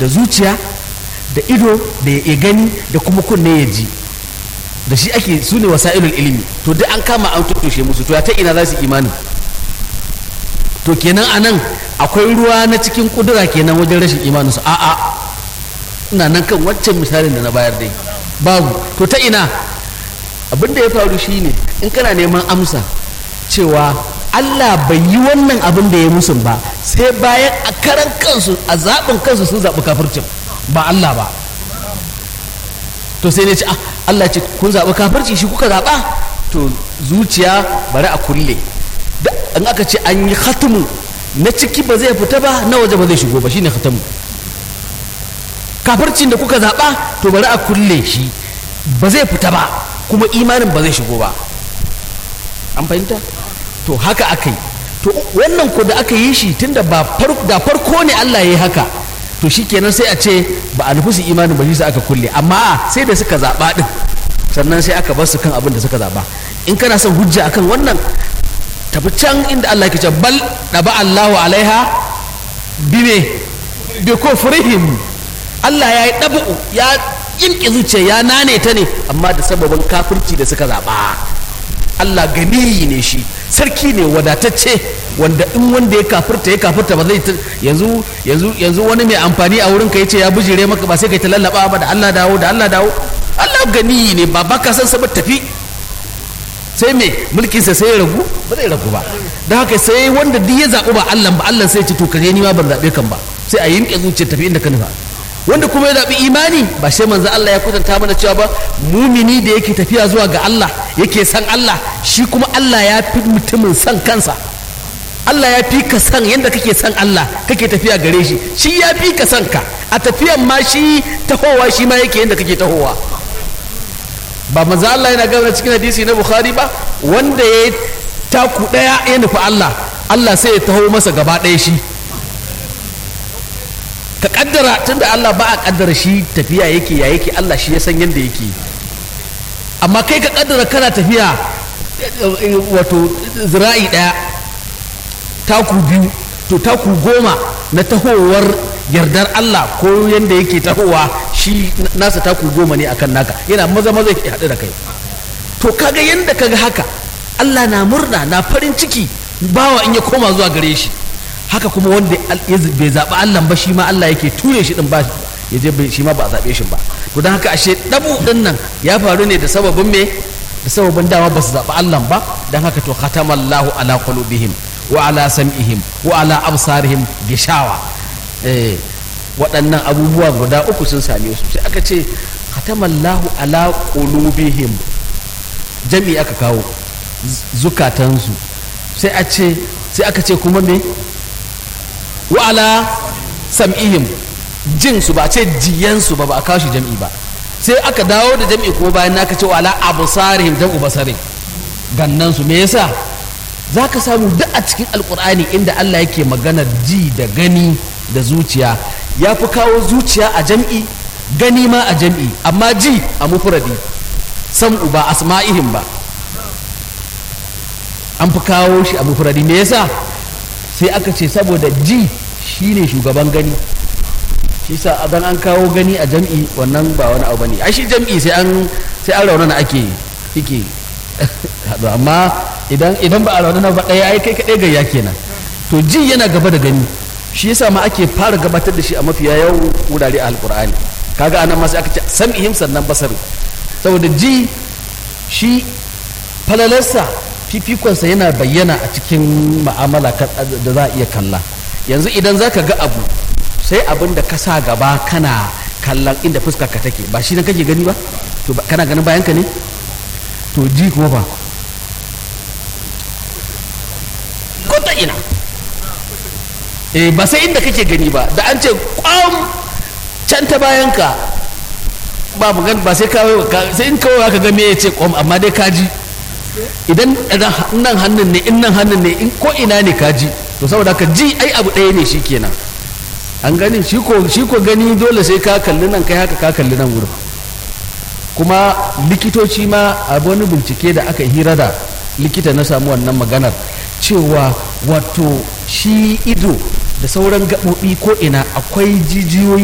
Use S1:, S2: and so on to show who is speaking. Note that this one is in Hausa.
S1: da zuciya da ido da ya gani da kuma kunne ya ji da shi ake su ne wasa'ilul ilimi to duk an kama an tuttushe musu to ya ta ina za su imani to kenan a nan akwai ruwa na cikin kudura kenan wajen rashin imaninsu a'a ina nan kan waccan misalin da na bayar dai babu to ta ina abin da ya faru shine in kana neman amsa cewa Allah bai yi wannan abin da ya musu ba sai bayan a karan kansu a zaɓin kansu sun zaɓi kafircin ba Allah ba to sai ne ce ah Allah ce kun zaɓi kafirci shi kuka zaɓa to zuciya bari a kulle in aka ce an yi khatamu na ciki ba zai fita ba na waje ba zai shigo ba shine khatamu kafircin da kuka zaɓa to bari a kulle shi ba zai fita ba kuma imanin ba zai shigo ba an fahimta to haka aka yi to wannan ko da aka yi shi tunda ba da farko ne Allah ya yi haka to shi kenan sai a ce ba a nufi su imanin ba shi aka kulle amma sai da suka zaɓa ɗin sannan sai aka bar su kan abin da suka zaɓa in kana son hujja akan wannan tafi can inda Allah ke ce bal ɗaba Allahu alaiha bime bi kufrihim Allah ya yi ɗabu ya yinki zuciya ya nane ta ne amma da sababin kafirci da suka zaɓa Allah ganiyi ne shi sarki ne wadatacce wanda in wanda ya kafirta ya kafirta ba zai yanzu yanzu yanzu wani mai amfani a wurin ka yace ya bujire maka ba sai kai ta lallaba ba da Allah dawo da Allah dawo Allah ganiyi ne ba baka san sa tafi sai me mulkinsa sai ya ragu ba zai ragu ba don haka sai wanda duk ya zaɓi ba Allah ba Allah sai ce to kare ni ma ban zaɓe kan ba sai a yinke zuciya tafi inda ka nufa wanda kuma ya zaɓi imani ba sai manzo Allah ya kwatanta mana cewa ba mumini da yake tafiya zuwa ga Allah yake san Allah shi kuma Allah ya fi mutumin san kansa Allah ya fi ka san yadda kake san Allah kake tafiya gare shi shi ya fi ka san ka a tafiyan ma shi tahowa shi ma yake yadda kake tahowa ba manzo Allah yana gaba cikin hadisi na Bukhari ba wanda ya taku daya ya nufi Allah Allah sai ya taho masa gaba ɗaya shi ka kaddara tunda Allah ba a kaddara shi tafiya yake ya yake Allah shi ya san yadda yake amma kai ka kaddara kana tafiya wato zira'i daya taku biyu to taku goma na tahowar yardar Allah ko yadda yake tahowa shi nasa taku goma ne akan naka yana maza maza ya haɗu da kai to kaga yadda kaga haka Allah na murna na farin ciki bawa in ya koma zuwa gare shi haka kuma wanda bai zaɓi Allah ba shi ma Allah yake ture shi din ba ya je shi ma ba a zaɓe shi ba to don haka ashe ɗabu ɗin nan ya faru ne da sababin me da sababin dama ba su zaɓi Allah ba don haka to khatamallahu ala qulubihim wa ala sam'ihim wa ala absarihim gishawa eh waɗannan abubuwa guda uku sun same su sai aka ce khatamallahu ala qulubihim jami aka kawo zukatansu sai a ce sai aka ce kuma me wa ala sam'ihim jin su ba ce jiyan su ba ba a kawo shi jam'i ba sai aka dawo da jam'i kuma bayan aka ce wa ala absarihim jam'u basarin gannan su me yasa za ka samu duk a cikin alkur'ani inda Allah yake maganar ji da gani da zuciya ya fi kawo zuciya a jam'i gani ma a jam'i amma ji a mufuradi sam'u ba asma'ihim ba an fi kawo shi a mufuradi me yasa sai aka ce saboda ji shine shugaban gani shi sa adan an kawo gani a jam'i wannan ba wani abu bane ai shi jam'i sai an sai an raunana ake yake amma idan idan ba a raunana ba ɗaya ai kai kaɗai gayya kenan to ji yana gaba da gani shi yasa ma ake fara gabatar da shi a mafiya yawan wurare a alkur'ani kaga anan ma sai aka ce sam'ihim sannan basaru saboda ji shi falalarsa fifikonsa yana bayyana a cikin ma'amala da za a iya kalla yanzu idan za ka ga abu sai abin da ka sa gaba kana kallon inda fuskar ka take ba shi nan kake gani ba to kana ganin bayanka ne to ji kuma ba ko ta ina eh ba sai inda kake gani ba da an ce kwam can ta bayanka ba magana ba sai kawai sai in kawai ka ga me ya ce kwam amma dai ka ji idan nan hannun ne in nan hannun ne in ko ina ne ka ji to saboda ka ji ai abu ɗaya ne shi kenan an gani shi ko gani dole sai ka kalli nan kai haka ka kalli nan wurin kuma likitoci ma a wani bincike da aka hira da likita na samu wannan maganar cewa wato shi ido da sauran gaɓoɓi ko ina akwai jijiyoyi